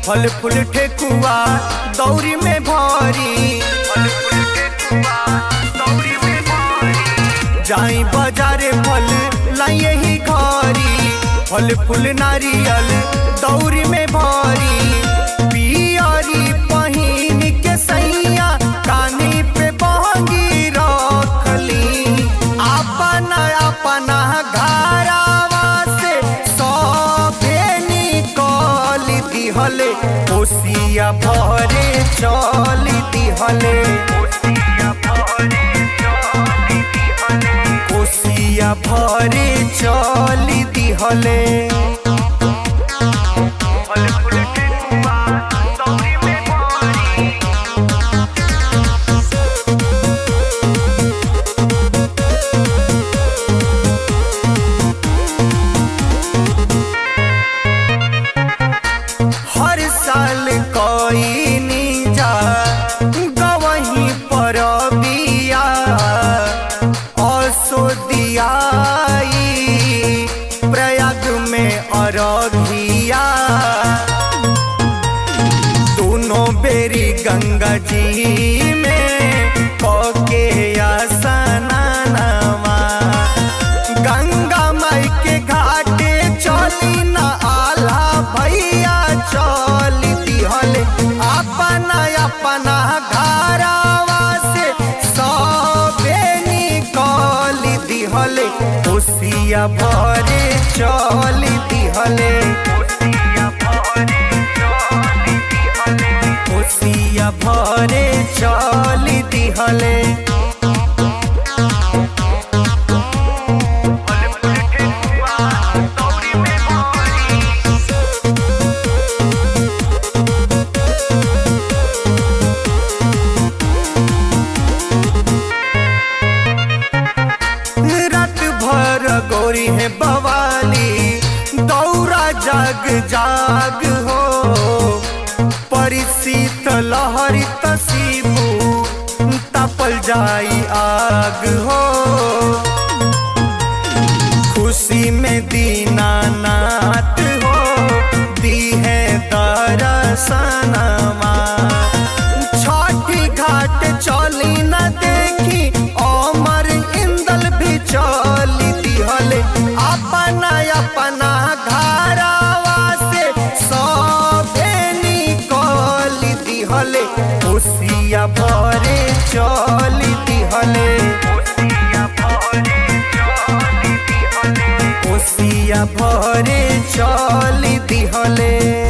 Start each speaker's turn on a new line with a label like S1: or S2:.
S1: फल फूल ठेकुआ दौरी में भरी फल फूल ठेकुआ दौरी में भरी जाई बाजारे फल लाइए ही घरी फल फूल नारियल दौरी में भरी पियरी पहिन के सैया कानी पे बहंगी रखली अपना अपना घरावा से सभे निकल दिहले कोसिया भरे चल दिहले कोसिया भरे चल दिहले फल फूल ठेकुआ दौरी में भरी हर साल कोई नीजा गवही पर बिया असोदियाई प्रयाग में अरघिया दोनों बेरी गंगा जी में कके स्नानवा गंगा माई के घाटे चली न आला भैया चल दिहले अपना अपना घरावा से सबे निकल दिहले कोसिया भरे चल दिहले कोसिया भरे चल दिहले रात भर गोरी है बवाली दौरा जाग जाग हो परिसीत लहरी तसीबू तपल जाई आग हो खुशी में दीनानाथ हो दी है दरसनमा छठी घाट चली न देखी अमर इंदल भी चली दिहले अपना अपना घरावा से सभे निकल दिहले खुशिया भरे चली दिहले कोसिया भरे चल दिहले